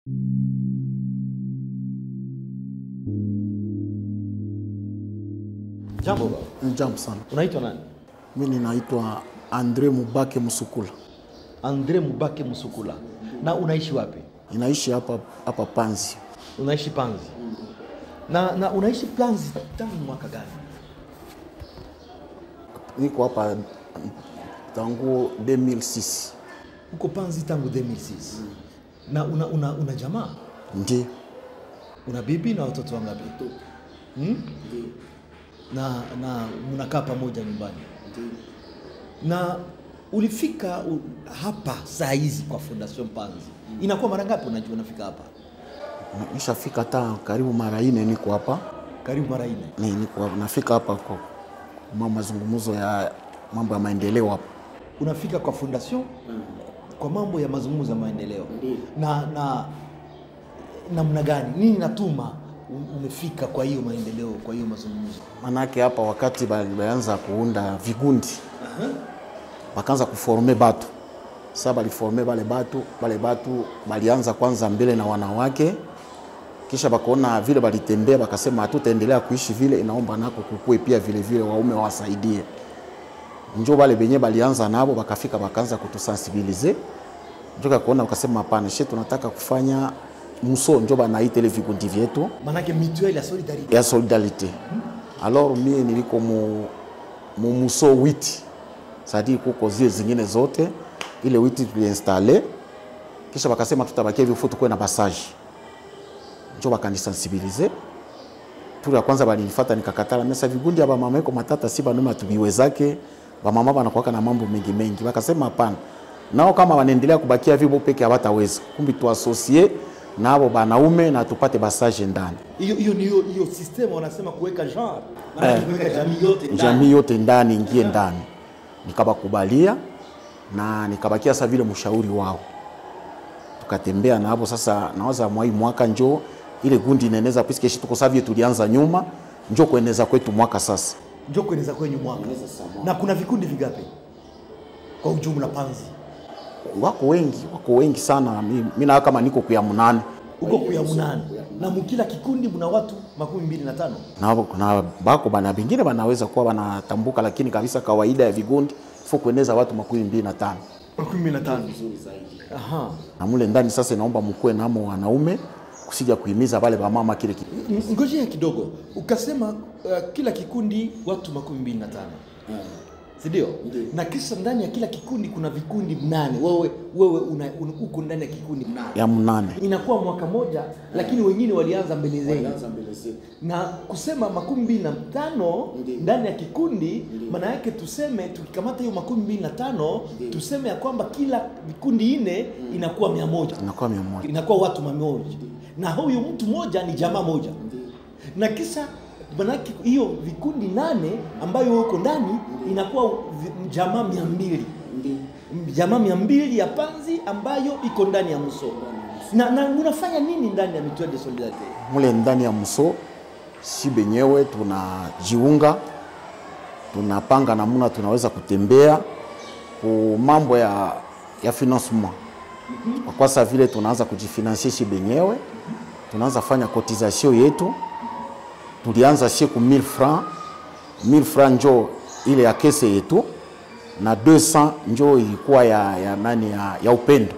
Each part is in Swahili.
Jambo, Jambo sana. unaitwa nani? Mi ninaitwa Andre Mubake Musukula, Andre Mubake Musukula. Na unaishi wapi? ninaishi hapa hapa Panzi. Unaishi Panzi. Na, na unaishi Panzi tangu mwaka gani? Niko hapa tangu 2006 Uko Panzi tangu 2006. Na una, una, una jamaa? ndio Una bibi na watoto wangapi? Hmm? Na na mnakaa pamoja nyumbani. Na ulifika u, hapa saa hizi kwa Fondation Panzi. Inakuwa mara ngapi unajua unafika hapa? nishafika hata karibu mara ine, niko hapa Karibu mara nne. ni niko hapa. nafika hapa kwa ma mazungumzo ya mambo ya maendeleo hapa. unafika kwa fondation kwa mambo ya mazungumzo ya maendeleo na na namna gani nini natuma u- umefika kwa hiyo maendeleo kwa hiyo mazungumzo Manake hapa wakati balianza kuunda vigundi wakaanza kuforme batu sasa, baliforme bale batu bale batu balianza kwanza mbele na wanawake, kisha bakaona vile balitembea, bakasema hatutaendelea kuishi vile, inaomba nako kukue pia vile vile waume wawasaidie. Njo bale benye balianza nabo bakafika bakaanza kutusensibilize, njo kakuona bakasema hapana, she tunataka kufanya muso, njo banaita ile vikundi vyetu manake mutuelle ya solidarite ya solidarité. Alors mie niliko mu, mu muso witi sadi kuko zile zingine zote ile witi tuliinstale, kisha bakasema tutabakia hivyo futu kuwe na passage, njo bakanisensibilize turu ya kwanza balinifuata nikakatala. Mesa vigundi aba mama iko matata si banuma tubiwezake bamama banakuwaka na mambo mengi mengi, bakasema hapana, nao kama wanaendelea kubakia hivyo peke hawataweza, kumbi tuasosie nabo banaume na tupate basage ndani hiyo hiyo ni hiyo hiyo system wanasema kuweka genre manake kuweka jamii yote ndani. jamii yote ndani ingie ndani, nikabakubalia na nikabakia sasa vile mshauri wao, tukatembea nabo. Sasa nawaza mwai mwaka njo ile gundi inaeneza piske shi tuko savie tulianza nyuma, njo kueneza kwetu mwaka sasa. njo kueneza kwenye mwaka na kuna vikundi vigapi kwa ujumla panzi Wako wengi, wako wengi sana. Mi, mi na kama niko kuya munane uko kuya munane na mukila kikundi mna watu makumi mbili na tano na, na bako bana bengine banaweza kuwa banatambuka, lakini kabisa kawaida ya vigundi fo kueneza watu makumi mbili na tano makumi mbili na tano aha na mule ndani sasa, inaomba mkuwe namo wanaume kusija kuhimiza wale wamama kile kitu. N- ngojea kidogo ukasema uh, kila kikundi watu makumi mbili na tano sindio na kisha ndani ya kila kikundi kuna vikundi mnane wewe wewe una, un, uko ndani ya kikundi mnane ya mnane inakuwa mwaka moja lakini wengine walianza mbele zenu na kusema makumi mbili na tano ndani ya kikundi maana yake tuseme tukikamata hiyo makumi mbili na tano tuseme ya kwamba kila vikundi ine inakuwa mia moja inakuwa mia moja inakuwa watu mamoja na huyu mtu moja ni jamaa moja na kisha manake hiyo vikundi nane ambayo uko ndani inakuwa vi- jamaa mia mbili jamaa mia mbili ya panzi ambayo iko ndani ya mso na, na unafanya nini ndani ya mutuelle de solidarite mule ndani ya mso, si benyewe tunajiunga, tunapanga namuna tunaweza kutembea ku mambo ya, ya financement kwa kwasa vile tunaanza kujifinansie shi benyewe, tunaanza fanya cotisation yetu. Tulianza sie ku 1000 francs 1000 francs njo ile ya kese yetu na 200 njo ilikuwa ya, ya nani ya, ya upendo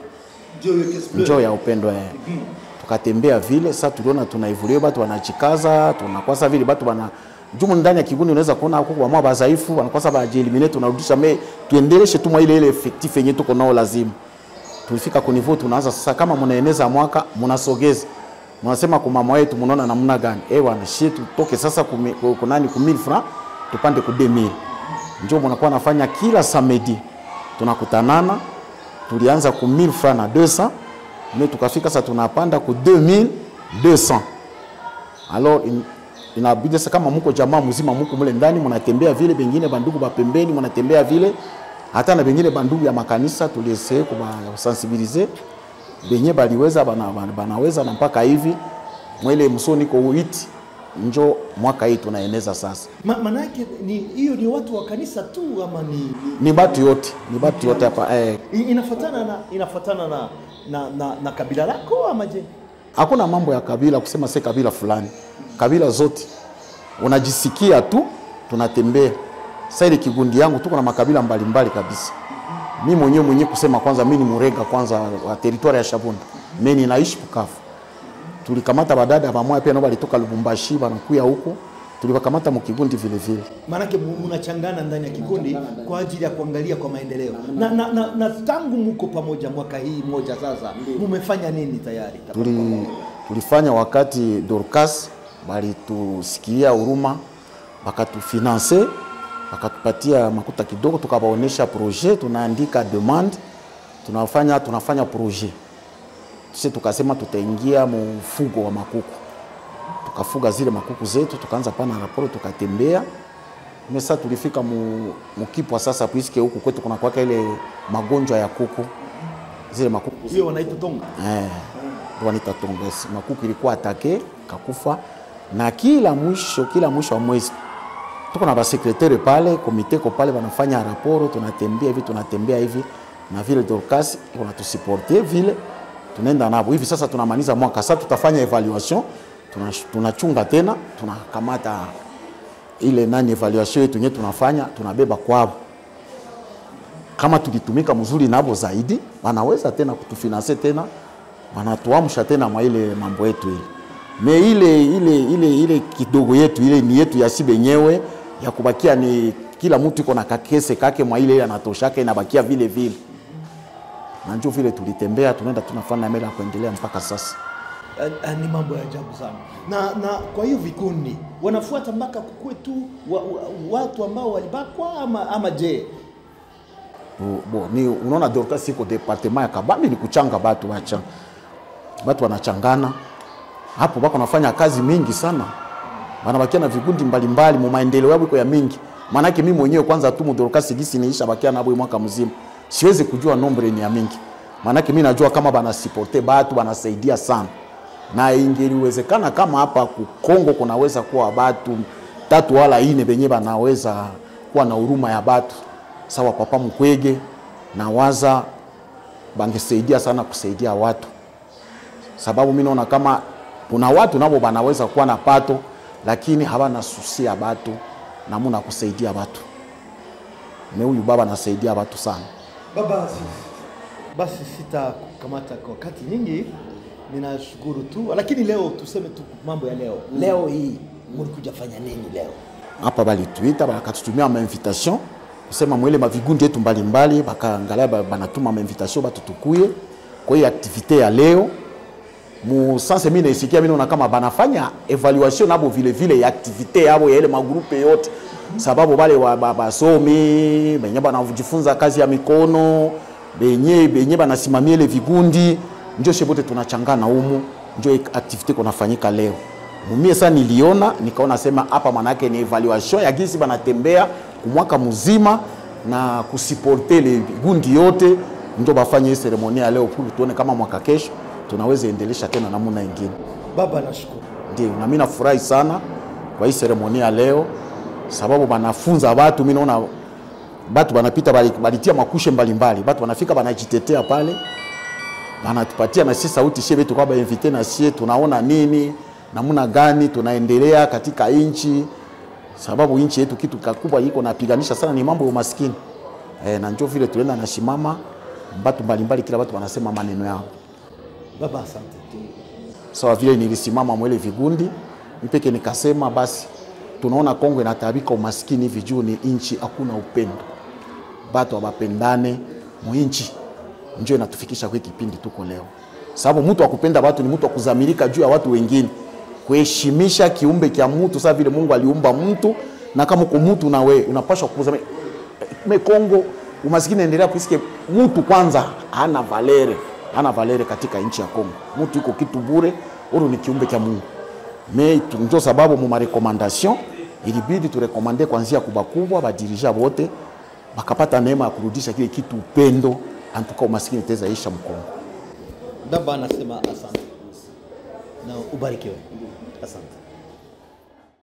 njo ya upendo eh. Tukatembea vile sasa, tuliona tunaivulia batu wanachikaza, tunakwasa vile batu bana jumu ndani ya kigundi, unaweza kuona huko wamama bazaifu wanakwasa bajieliminate, tunarudisha me tuendeleshe tu mwa ile ile effectif yenye tuko nao lazima. Tulifika ku niveau tunaanza sasa, kama mnaeneza mwaka mnasogeza mnasema kwa mama wetu, mnaona namna gani? Eh bwana, shi tutoke sasa kumi- ku- ku nani ku 1000 francs tupande ku 2000 njo mnakuwa nafanya kila samedi tunakutanana tulianza ku 1000 francs na 200 mais tukafika sasa tunapanda ku 2200 alors in, inabidi sasa kama muko jamaa mzima muko mule ndani mnatembea vile, bengine bandugu ba pembeni mnatembea vile, hata na bengine bandugu ya makanisa tuliesee kubasensibilize benye baliweza bana, bana, banaweza na mpaka hivi mwele msoni ko witi njo mwaka hii tunaeneza sasa, Ma, manake ni hiyo ni watu wa kanisa tu ama ni, ni batu yote ni batu yote hapa eh, ni inafatana na inafatana na na, na, na kabila lako ama je? Hakuna mambo ya kabila kusema se kabila fulani, kabila zote unajisikia tu, tunatembea sasa. Ile kigundi yangu tuko na makabila mbalimbali kabisa. Mi mwenyewe mwenyewe kusema kwanza, mi ni Murega kwanza wa teritwari ya Shabunda, mi ninaishi Bukavu. Tulikamata badada pamoja pia nao walitoka Lubumbashi wanakuya huko, tuliwakamata mukigundi vile vile. Maanake mu- mnachangana ndani ya kikundi kwa ajili ya kuangalia kwa maendeleo na, na, na, na tangu mko pamoja mwaka hii moja sasa, mumefanya nini tayari? Tuli, tulifanya wakati Dorcas balitusikia huruma, bakatufinanse bakatupatia makuta kidogo, tukabaonesha projet, tunaandika demande, tunafanya tunafanya projet sisi, tukasema tutaingia mfugo wa makuku, tukafuga zile makuku zetu, tukaanza pana raporo, tukatembea mesa, tulifika mu, mukipwa sasa, puisque huku kwetu kuna kwaka ile magonjwa ya kuku, zile makuku Hiyo wanaita tonga. Eh, wanaita tongesi. Makuku ilikuwa atake kakufa, na kila mwisho kila mwisho wa mwezi tuko na basekretari pale, komite ko pale wanafanya raporo, tunatembea hivi tunatembea hivi na vile Dorcas wanatusuporte vile tunaenda nabo hivi. Sasa tunamaliza mwaka, sasa tutafanya evaluation, tuna- tunachunga tena, tunakamata ile nani evaluation yetu yenyewe tunafanya, tunabeba kwao kama tulitumika mzuri nabo zaidi, wanaweza tena kutufinanse tena, wanatuamsha tena mwa ile mambo yetu ile me ile ile ile ile kidogo yetu ile ni yetu ya si benyewe ya kubakia, ni kila mtu iko na kakese kake mwa ile ile anatoshaka inabakia vile vile, na njo vile tulitembea, tunaenda tunafanya mela ya kuendelea mpaka sasa. Eh, eh, ni mambo ya ajabu sana na, na kwa hiyo vikundi wanafuata mpaka kukue tu wa, wa, watu ambao walibakwa ama, ama je Bo- bo, ni unaona Dorcas iko departement ya Kabambi ni kuchanga batu bacha batu wanachangana hapo, bako nafanya kazi mingi sana, banabakia na vikundi mbalimbali mu maendeleo yabo iko ya mingi. Maanake mimi mwenyewe kwanza tu mu Dorcas gisi niisha bakia nabo mwaka mzima, siwezi kujua nombre ni ya mingi, maanake mimi najua kama banasipote batu banasaidia sana, na ingeliwezekana kama hapa ku Kongo kunaweza kuwa batu tatu wala ine benye banaweza kuwa na huruma ya batu sawa papa Mukwege na waza bangesaidia sana kusaidia watu, sababu mimi naona kama kuna watu nabo banaweza kuwa na pato lakini hawana susia batu namuna kusaidia batu. Me huyu baba anasaidia watu sana. baba basi sitakukamata kwa wakati nyingi ninashukuru tu lakini leo tuseme tu mambo ya leo leo hii mlikuja fanya nini leo hapa balituita bakatutumia ma invitation kusema mwele mavigundi yetu mbalimbali, bakaangalia ba- banatuma ma invitation batu tukuye kwa hiyo aktivite ya leo mu sanse mimi naisikia mimi naona kama banafanya evaluation nabo vile vile ya activite yabo ya ile magrupe yote, sababu bale wa- ba- basomi benye banajifunza kazi ya mikono benye benye banasimamia ile vigundi, njo shebote tunachangana humu, njo activite kunafanyika leo. Mumie sasa niliona nikaona sema hapa manake ni evaluation ya gisi banatembea kumwaka mzima na kusiporte ile vigundi yote, ndio bafanye hii seremonia ya leo, pour tuone kama mwaka kesho tunaweza endelesha tena namna ingine. baba nashukuru Ndio, na mimi nafurahi sana kwa hii seremonia ya leo, sababu banafunza watu. Mimi naona batu banapita bali- balitia makushe mbalimbali, batu banafika banajitetea pale, banatupatia na sisi sauti shie betu kwa bainvite na sie tunaona nini namna gani tunaendelea katika inchi, sababu inchi yetu kitu kakubwa iko napiganisha sana ni mambo ya umaskini e, na njoo vile tunaenda nashimama batu mbalimbali, kila batu wanasema maneno yao baba asante sawa vile nilisimama mwele vigundi mpeke nikasema basi tunaona Kongo inatabika umaskini hivi juu ni inchi hakuna upendo, batu abapendane muinchi, njo inatufikisha kwa hii kipindi tuko leo, sababu mtu akupenda watu ni mtu akuzamirika juu ya watu wengine, kuheshimisha kiumbe kya mtu sawa vile Mungu aliumba mtu, na kama uko mtu na we unapaswa kuzamia me Kongo umaskini endelea kuisikia mtu kwanza hana valere, hana valere katika nchi ya Kongo. Mtu iko kitu bure, uru ni kiumbe cha Mungu. Me tu- ndio sababu mu marekomandation ilibidi turekomande kwanzia kubakubwa badirija bote bakapata neema ya kurudisha kile kitu upendo, antuka umaskini teza isha Mkongo. baba anasema asante na ubarikiwe asante